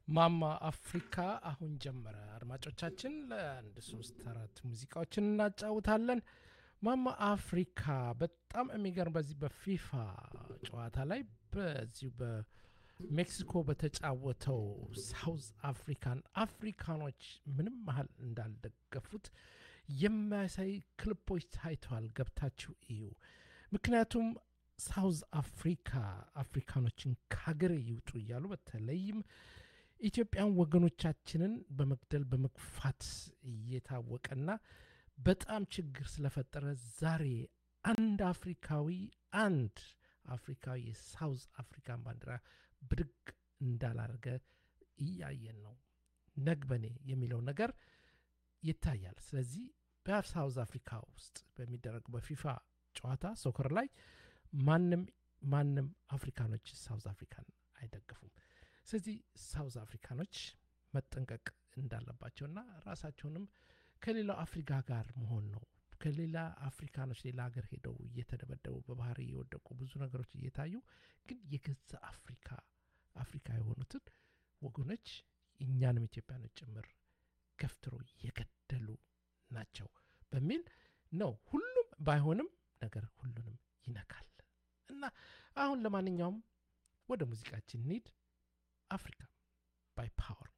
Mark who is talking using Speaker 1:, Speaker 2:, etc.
Speaker 1: ማማ አፍሪካ አሁን ጀመረ። አድማጮቻችን ለአንድ ሶስት አራት ሙዚቃዎችን እናጫውታለን። ማማ አፍሪካ በጣም የሚገርም በዚህ በፊፋ ጨዋታ ላይ በዚሁ በሜክሲኮ በተጫወተው ሳውዝ አፍሪካን አፍሪካኖች ምንም ያህል እንዳልደገፉት የሚያሳይ ክሊፖች ታይተዋል። ገብታችሁ እዩ። ምክንያቱም ሳውዝ አፍሪካ አፍሪካኖችን ከሀገር ይውጡ እያሉ በተለይም ኢትዮጵያን ወገኖቻችንን በመግደል በመግፋት እየታወቀና በጣም ችግር ስለፈጠረ ዛሬ አንድ አፍሪካዊ አንድ አፍሪካዊ የሳውዝ አፍሪካን ባንዲራ ብድግ እንዳላረገ እያየን ነው። ነግበኔ የሚለው ነገር ይታያል። ስለዚህ በሳውዝ አፍሪካ ውስጥ በሚደረግ በፊፋ ጨዋታ ሶከር ላይ ማንም ማንም አፍሪካኖች ሳውዝ አፍሪካን አይደግፉም። ስለዚህ ሳውዝ አፍሪካኖች መጠንቀቅ እንዳለባቸውና ራሳቸውንም ከሌላው አፍሪካ ጋር መሆን ነው። ከሌላ አፍሪካኖች ሌላ ሀገር ሄደው እየተደበደቡ በባህር እየወደቁ ብዙ ነገሮች እየታዩ ግን የገዛ አፍሪካ አፍሪካ የሆኑትን ወገኖች እኛንም ኢትዮጵያኖች ጭምር ገፍትሮ የገደሉ ናቸው በሚል ነው። ሁሉም ባይሆንም ነገር ሁሉንም ይነካል እና አሁን ለማንኛውም ወደ ሙዚቃችን እንሂድ። አፍሪካ ባይ ፓወር